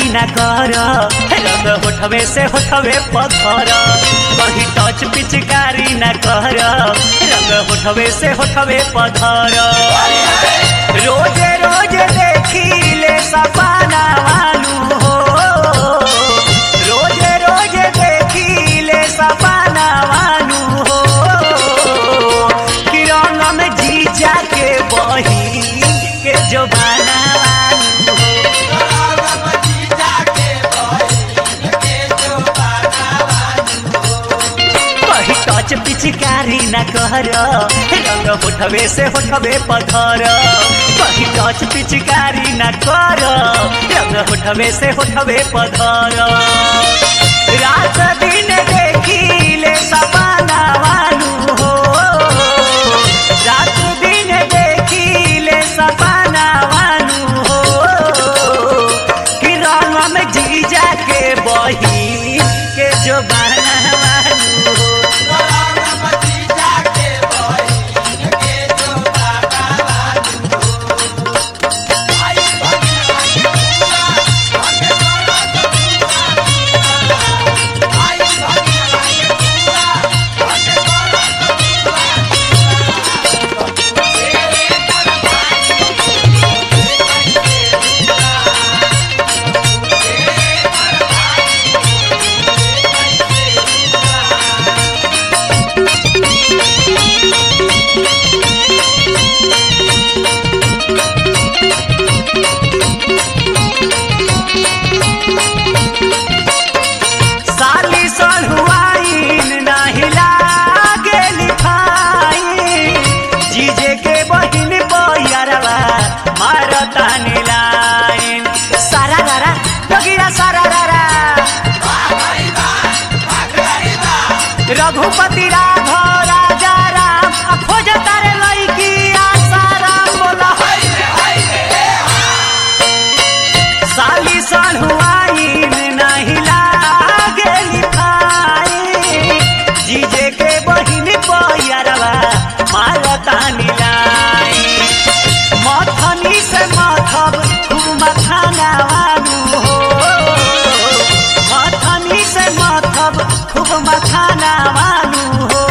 ना कर रंग होठवे से होठवे पत्थर कहीं टच पिचकारी ना कर रंग होठवे से होठवे पत्थर रोजे रोजे देखी ले सपना वालू हो रोजे रोजे देखी ले सपना वालू हो कि रंग में जीजा के बही के जो बना वालू हो कही टच पिचकारी न कर रंग होठवे से होठवे पथर कही टच पिचकारी न कर रंग होठवे से होठवे पथर रात दिन देखी ले सपना वालू हो रात दिन देखी ले सपना वालू हो कि रंग में जीजा के बही के जो बना वालू हो साली सलहुआइन नाही लागे लिखाई जीजे के बहिन बहियारवा मारता नीलाइन सारा रारा डगिरा सारा रारा रघुपति राघव राजा राम आ खोज तारे लईकी आशा राम बोला साली सलहुआइन नाही लागे लिखाई जीजे के बहिन बहियारवा मारता नीलाई मथनी से मथब खूब मखाना वालू हो मथनी से मथब खूब मखाना वालू हो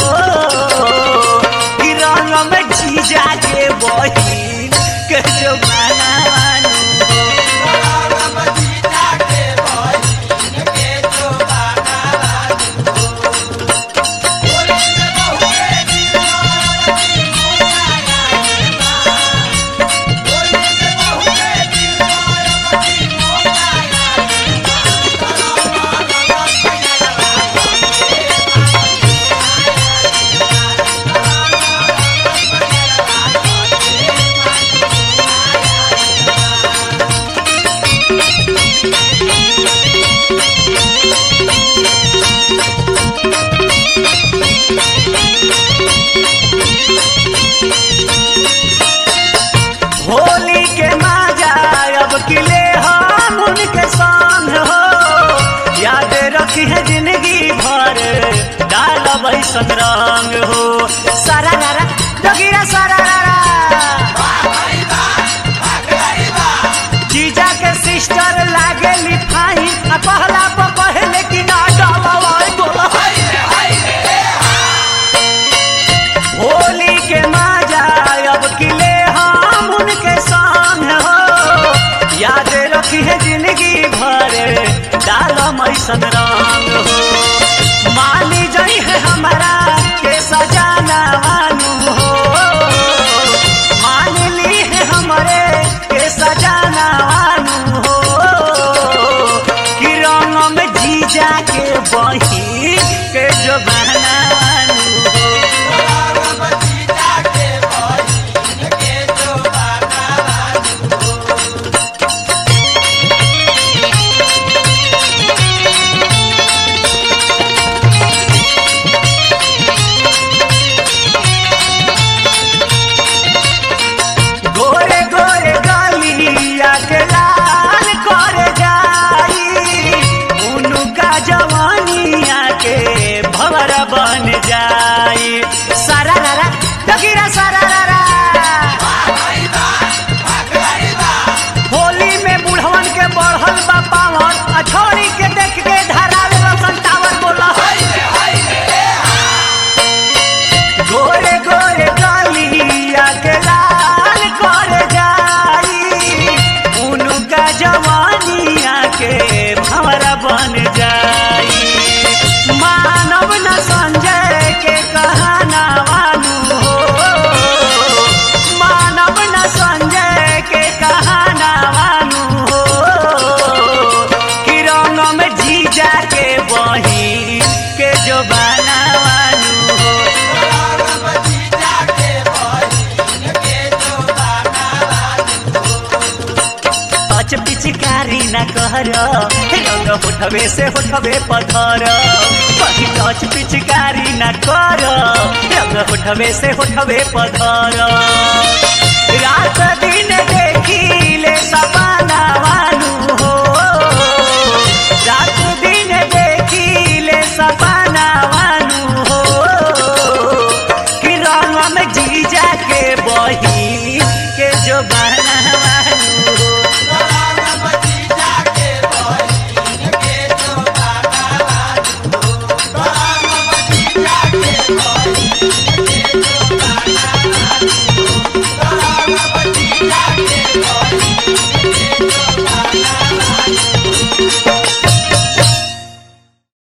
कि रंग में जीजा के बहिन के जो माना वालू हो होली के माजा अब किले हम उनके संग हो याद रखी है जिंदगी भर डाल बैसन रंग हो सारा रारा डगिरा सारा रारा जीजा के सिस्टर लागे लिफाई आ पहला पर पहले की ना डालवाई बोला होली के माजा अब किले हम उनके संग हो याद रखी है जिंदगी भर डाल मैसन रंग हो मानी जई है हमारा के सजाना वानू हो मान ली है हमारे के सजाना वानू हो कि रंग में जीजा के बही के जो बहना वानू हो गोरे गोरे गलिया के लाल कर जाई उनका जवानिया के भवर बन जाई सारा रारा डगिरा सारा रारा होली में बुढ़वन के बढ़ल बा पावन कर रंग होठवे से होठवे पधर कहीं टच पिचकारी न कर रंग होठवे से होठवे पधर रात दिन